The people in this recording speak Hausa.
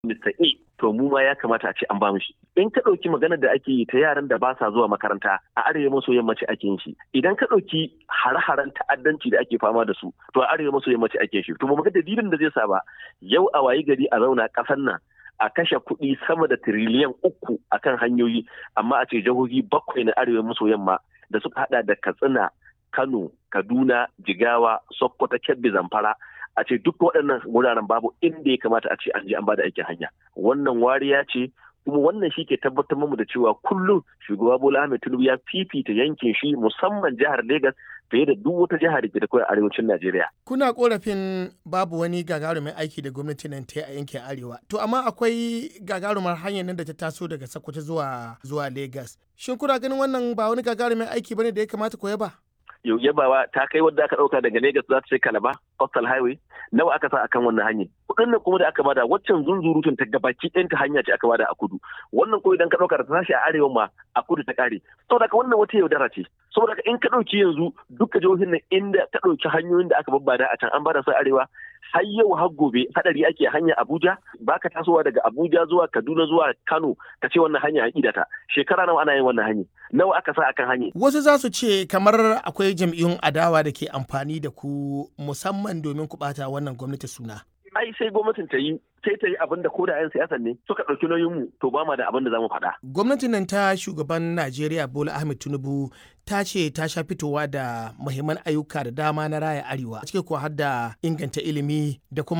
Mr. A to mu ma ya kamata a ce an ba mu shi. In ka ɗauki maganar da ake yi ta yaran da ba sa zuwa makaranta a arewa maso yammaci ake yin shi. Idan ka ɗauki hare-haren ta'addanci da ake fama da su to a arewa maso yammaci ake shi. To mu ga dalilin da zai sa ba yau a wayi gari a zauna ƙasar nan a kashe kuɗi sama da tiriliyan uku akan hanyoyi amma a ce jihohi bakwai na arewa maso yamma da suka hada da Katsina, Kano, Kaduna, Jigawa, Sokoto, Kebbi, Zamfara a ce duk waɗannan wuraren babu inda ya kamata a ce an je an bada aikin hanya wannan wariya ce kuma wannan shi ke tabbatar mu da cewa kullum shugaba Bola Ahmed Tinubu ya fifita yankin shi musamman jihar Legas fiye da duk wata jihar da ke da kawai arewacin Najeriya. Kuna korafin babu wani gagarumin aiki da gwamnati nan ta yi a yankin arewa. To amma akwai gagarumar hanyar nan da ta taso daga Sokoto zuwa zuwa Legas. Shin kuna ganin wannan ba wani gagarumin aiki bane da ya kamata ku yaba? yau yabawa ta kai wadda aka dauka daga Lagos za ta ce Kalaba Coastal Highway nawa aka sa akan wannan hanyar kudin nan kuma da aka bada waccan zunzurutun ta gabaki ɗayan ta hanya ce aka bada a kudu wannan ko idan ka dauka ta tashi a arewa ma a kudu ta kare saboda ka wannan wata yaudara ce saboda ka in ka dauki yanzu duka jihohin nan inda ka dauki hanyoyin da aka babbada a can an bada su arewa har yau har gobe hadari ake hanya Abuja baka tasowa daga Abuja zuwa Kaduna zuwa Kano ka ce wannan hanya an idata shekara nawa ana yin wannan hanya nawa aka sa akan hanya Wasu za su ce kamar akwai jam'iyyun adawa da ke amfani da ku musamman domin ku bata wannan gwamnati suna. ai sai gwamnatin ta yi sai ta yi abin da ko da 'yan siyasan ne suka ɗauki nauyin mu to ba ma da abin da za mu faɗa. Gwamnatin nan ta shugaban Najeriya Bola Ahmed Tinubu ta ce ta sha fitowa da muhimman ayyuka da dama na raya arewa cike kuwa har da inganta ilimi da kuma